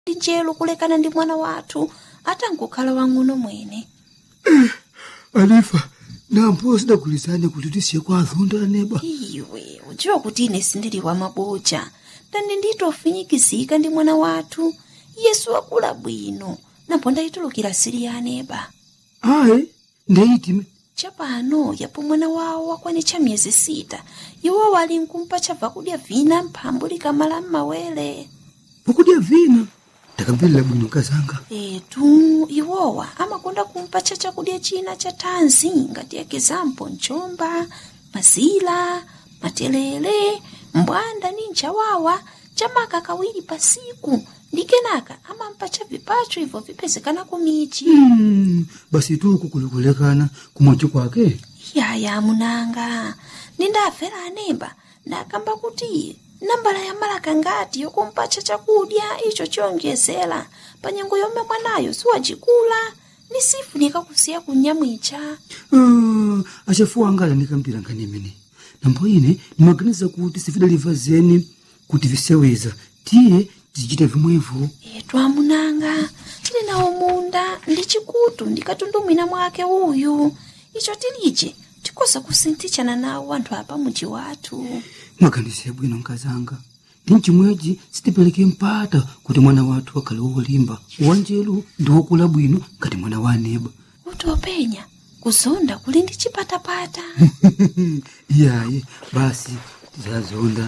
ndi njelo kulekana ndi mwana wathu atangokhala wang'ono mwene anifa nampo sidagulizane kuti tisiye kwa azonda aneba iwe udziwa kuti ine sindili wa maboja ndani nditofinyikizika ndi mwana wathu yesu wakula bwino napo ndayitulukira sili ya aneba ayi ndeyitime chapano yapo mwana wawo wakwanitcha miyezi sita iwo wali nkumpa chabva kudya vina mphambu likamala m'mawere pokudya vina ndakambirira bwino kazanga etu iwowa amakonda kumpatcha chakudya china cha thanzi ngati ekizampo mchomba mazila matelele mbwanda ni nchawawa chamaka kawiri pasiku ndi kenaka amampatcha vipacho ibvo vipezekana kumichi Mm, basi tuku kulikulekana kumwachi kwake yaya munanga nindafera anemba ndakamba kuti nambala ya malaka ngati yokumpatcha chakudya icho chiyonjezera panyengo yomwe mwanayo siwacikula ni sifunika kusiya kunyamwicha Ah, achafuwa anga alandikamvera nkhani imene nambo ine ndimaganiza kuti sifidaliva zeni kuti viseweza tiye tizichita vimwevo etu amunanga tili nawo munda ndi chikutu ndikatundumwina mwake uyu icho tilije tikosa kusinthichana nawo anthu apa muji wathu maganizo yabwino nkazanga ndi mchimwechi sitipereke mpata kuti mwana wathu akhale wolimba wanjelu ndi wokula bwino ngati mwana wa aneba kuti openya kuzonda kuli ndi chipatapata iyayi basi tizazonda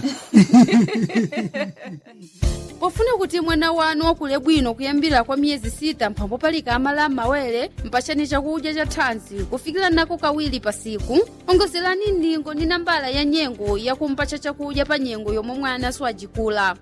pofuna kuti mwana wanu wakule bwino kuyambira kwa miyezi sita mphambo palika amala m'mawere mpachani chakudya cha thanzi kufikira nako kawiri pasiku ongozerani ndingo ndi nambala ya nyengo yakumpacha chakudya pa nyengo yomwe mwana siwajikula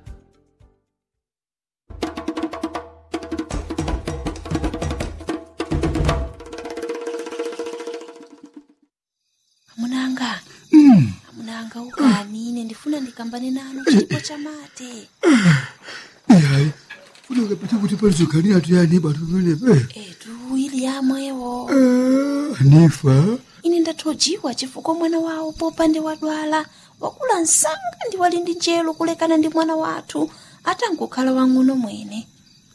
amunanga Mm, amunanga ukani ine ndifuna ndikambane nanu chipo cha mate iyayi funa ukapita kuti palizokhanira tu ya aneba tumenepe etu ili yamwewo anifa ine ndathojiwa chifukwa mwana wawo popande wadwala wakula msanga ndi wali ndi njelo kulekana ndi mwana wathu atangokhala wang'ono mwene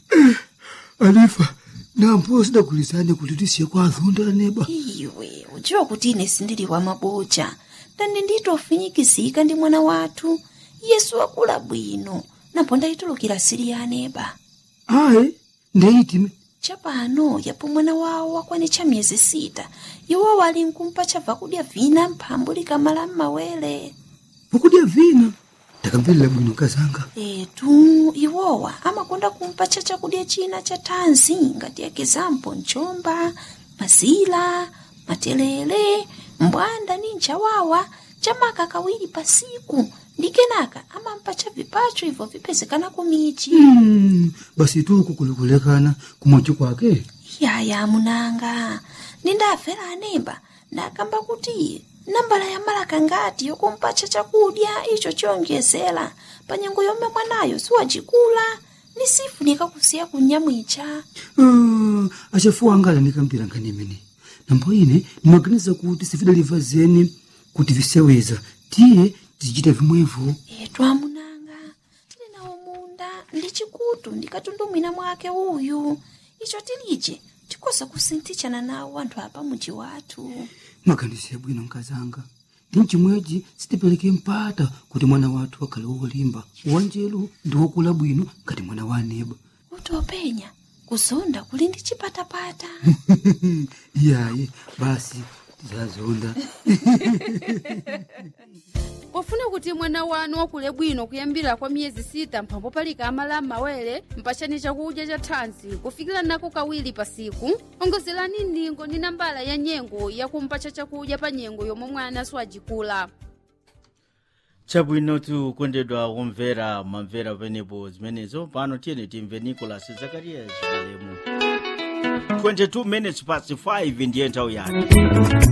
anifa nampo sidagulizane kuti tisiye kwa azonda aneba iwe udziwa kuti ine sindili wa maboja ndani nditofinyikizika ndi mwana wathu yesu wakula bwino napo ndayitulukira sili ya aneba ayi ndeyitime chapano yapo mwana wawo wakwanitcha miyezi sita iwo wali nkumpa chabva kudya vina mphambu likamala m'mawere pokudya vina ndakambirira bwino kazanga etu iwowa amakonda kumpatcha chakudya china cha thanzi ngati ekizampo mchomba mazila matelele mbwanda ni nchawawa chamaka kawiri pasiku ndi kenaka amampatcha vipacho ibvo vipezekana kumichi Mm, basi tuku kulikulekana kumwachi kwake yaya munanga nindafera anemba ndakamba kuti nambala ya malaka ngati yokumpatcha chakudya icho chiyonjezera panyengo yomwe mwanayo siwacikula ni sifunika kusiya kunyamwicha Ah, achafuwa anga alandikamvera nkhani imene nambo ine ndimaganiza kuti sifidaliva zeni kuti viseweza tiye tizichita vimwevo etu amunanga tili nawo munda ndi chikutu ndikatundumwina mwake uyu icho tilije tikosa kusinthichana nawo anthu apa muji wathu maganizo yabwino nkazanga ndi mchimwechi sitipereke mpata kuti mwana wathu akhale wolimba wanjelu ndi wokula bwino ngati mwana wa aneba kuti openya kuzonda kuli ndi chipatapata iyayi basi tizazonda pofuna kuti mwana wanu wakule bwino kuyambira kwa miyezi sita mphambo palika amala m'mawere mpachani chakudya cha thanzi kufikira nako kawiri pasiku ongozerani ndingo ndi nambala ya nyengo yakumpacha chakudya pa nyengo yomwe mwana siwajikula chabwinotu kondedwa omvera mamvera penepo zimenezo pano tiyeni timve nicolas zakarias malemu 22 minutes past 5 ndiye nthawi yake